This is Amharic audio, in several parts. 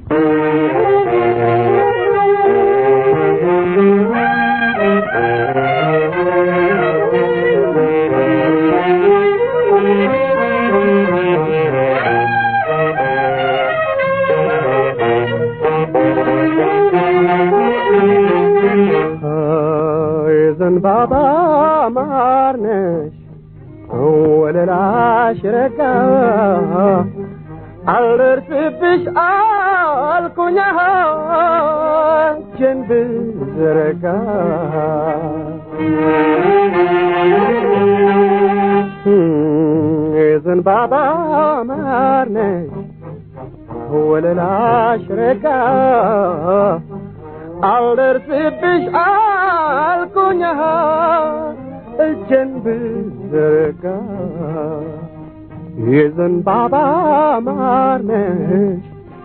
የዘንባባ ማር ነሽ ወለላሽ ረጋ አልደርስብሽ አልኩኛ እጄን ብዘረጋ የዘንባባ ማር ነሽ ወለላሽ ረጋ አልደርስብሽ አልኩኛ እጄን ብዘረጋ የዘንባባ ማር ነሽ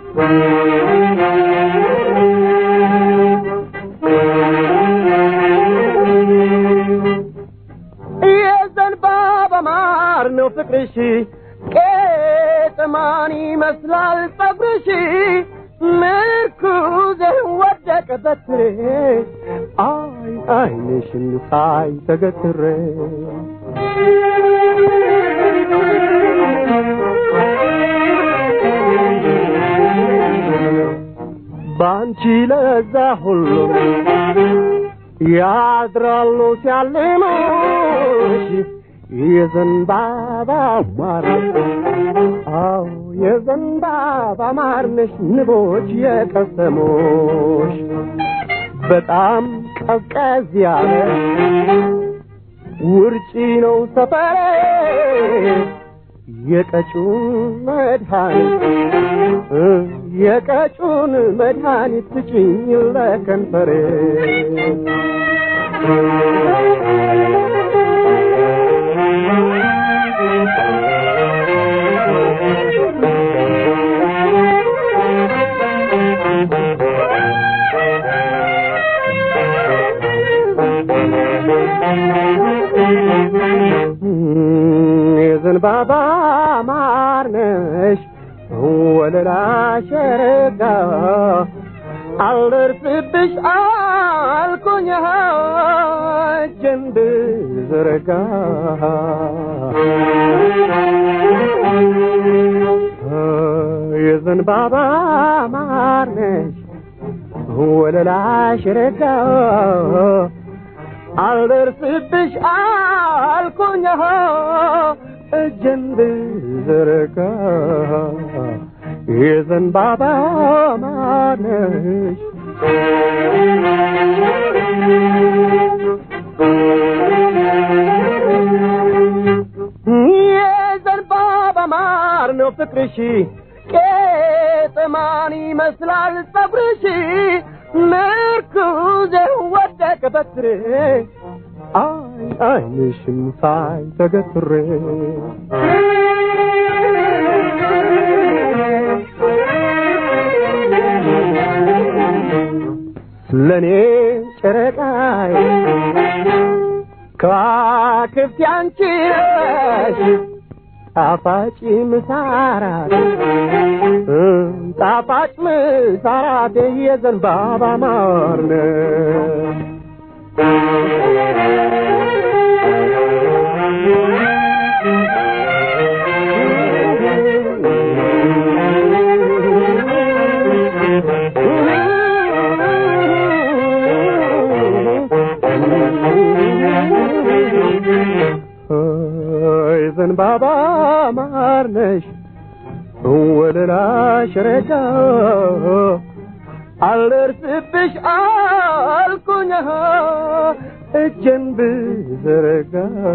የዘንባባ ማር ነው ፍቅርሽ ቄጥማን ይመስላል ጸጉርሽ ምርኩዝ ወደቀ በትሬ አይ አይንሽን ሳይ ተገትሬ ባንቺ ለዛ ሁሉ ያድራሉ ሲያልሙሽ የዘንባባ ማር አዎ የዘንባባ ማር ነሽ ንቦች የቀሰሞሽ በጣም ቀዝቀዝ ያለ ውርጪ ነው ሰፈሬ የቀጩን መድኃኒት የቀጩን መድኃኒት ስጪኝ ለከንፈሬ የዘንባባ ማር ነሽ ወለላሽ ረጋ አልደርስብሽ አልኩኝ እጄን ብዘረጋ የዘንባባ ማር ነሽ ወለላሽ ረጋ አልደርስብሽ አልኩኝ እጄን ብዘረጋ የዘንባባ ማር ነሽ የዘንባባ ማር ነው ፍቅርሽ ቄጥማን ይመስላል ጸጉርሽ ምርኩዜ ወደቀ በትሬ አይ አይንሽም ሳይ ተገትሬ ለእኔ ጨረቃይ ከዋክብት ያንቺ ነሽ ጣፋጭ ምሳራት ጣፋጭ ምሳራት የዘንባባ ማር ነሽ ዘንባባ ማር ነሽ ወለላሽ ረጋ አልደርስብሽ አልኩኝ እጄን ብዘረጋ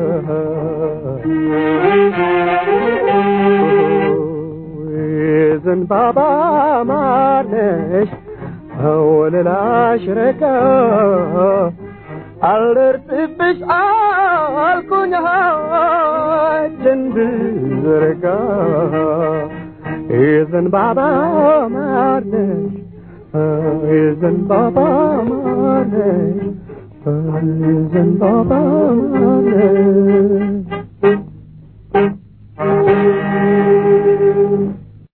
ዘንባባ ማር ነሽ ወለላሽ ረጋ አልደርስብሽ አልኩኝ እጄን ብዘረጋ የዘንባባ ማር ነሽ የዘንባባ ማር ነሽ የዘንባባ ማር ነሽ